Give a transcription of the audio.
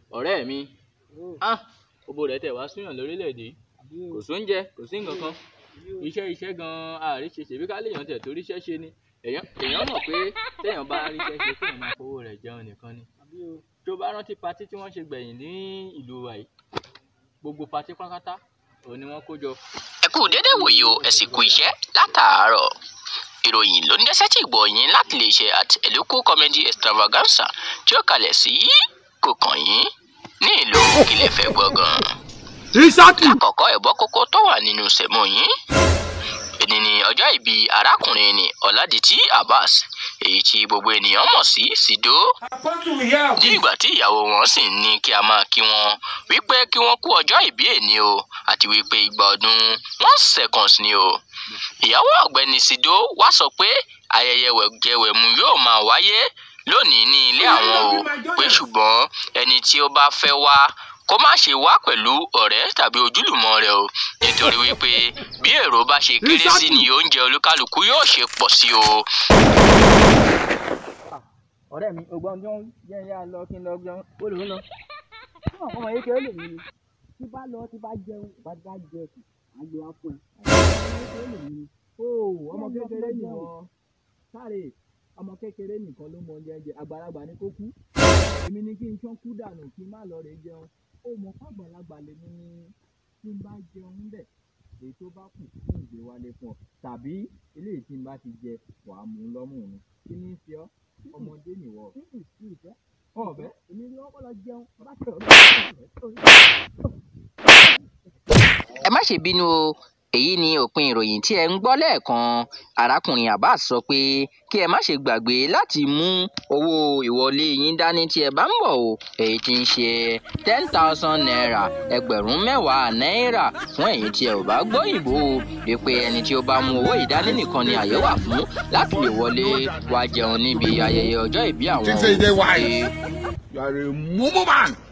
ọ̀rẹ́ mi ah owó rẹ̀ tẹ̀ wá súyàn lórílẹ̀‐èdè yìí kò sóúnjẹ kò sí nǹkan kan iṣẹ́ iṣẹ́ gan-an àríṣe ṣèbí ká léèyàn tẹ̀ torí iṣẹ́ ṣe ni èèyàn èèyàn mọ̀ pé téèyàn bá ríṣẹ́ ṣe kéèyàn máa fowó rẹ̀ jẹun nìkan ni tó bá rántí patí tí wọ́n ṣe gbẹ̀yìn ní ìlú wa yìí gbogbo patí pátápátá òun ni wọ́n kó jọ ẹ kú dédé wòye o ẹ sì kú iṣẹ́ látàárọ̀ ìròyìn ló ń dẹ́sẹ̀ tí gbọ́ yín láti lè ṣe at eluku comedy extravaganza tí ó kalẹ̀ sí kòkàn yín ní ìlú kílẹ̀ fẹ́ gbọ̀ngàn. lákọ̀ọ́kọ́ ẹ̀bọ́ kókó tó wà nínú sẹ̀mó yín èdè ní ọjọ́ ìbí arákùnrin ní ọ̀làdìtì abbas èyí tí gbogbo ènìyàn mọ̀ sí sido ní ìgbà tí ìyàwó wọn sì ń ní kí a máa kí wọn wípé kí wọ́n kú ọjọ́ ìbí èní o àti wípé ìgbà ọdún one seconds ni o ìyàwó ọ̀gbẹ́ni sido wá sọ pé ayẹyẹ wẹ̀jẹwẹ̀mu yóò máa wáyé lónìí ní ilé àwọn o pé ṣùgbọ́n ẹni tí ó bá fẹ́ wá kó má ṣe wá pẹ̀lú ọ̀rẹ́ tàbí ojúlùmọ̀ rẹ̀ o nítorí wípé bí èrò bá ṣe kéré sí ni oúnjẹ olúkálùkù yóò ṣe pọ̀ sí o. ọ̀rẹ́ mi ògbọ́n tí wọ́n jẹ́ ìyá lọ kí n lọ jẹun ó lè ń lọ. fún àwọn ọmọ kékeré lè mí ni tí bá lọ tí bá jẹun bá bá jẹ kù á gbé wá fún ẹ. ó ọmọ kékeré nìwọ̀n sáré ọmọ kékeré nìkan ló mọ oúnjẹ jẹ àgbàlagbà ni kó kú èmi ni kí n ṣán kú dànù kí n má lọ rè jẹun ó mọ fàgbàlagbà lèmi ni tí n bá jẹun bẹ̀ èyí tó bá kù fún ìgbé wálé fún ọ tàbí eléyìí tí n bá ti jẹ wàá mú lọ́mù mi kí ni í ṣe ọ́ ọmọdé nìwọ. ọbẹ èmi ni wọn kọ lọ jẹun bá tẹ ọ. ẹ má ṣe bínú o èyí ni òpin ìròyìn tí ẹ ń gbọ́ lẹ́ẹ̀kan arákùnrin abbas sọ pé kí ẹ má ṣe gbàgbé láti mú owó ìwọlé yín dání tí ẹ bá ń bọ̀ o èyí tí ń ṣe ten thousand naira ẹgbẹ̀rún mẹ́wàá náírà fún ẹ̀yin tí ẹ ò bá gbọ́ ìbò o wípé ẹni tí ó bá mú owó ìdání nìkan ni àyè wà fún láti lè wọlé wá jẹun níbi ayẹyẹ ọjọ́ ìbí àwọn She say they o. wise. You are a mumu man.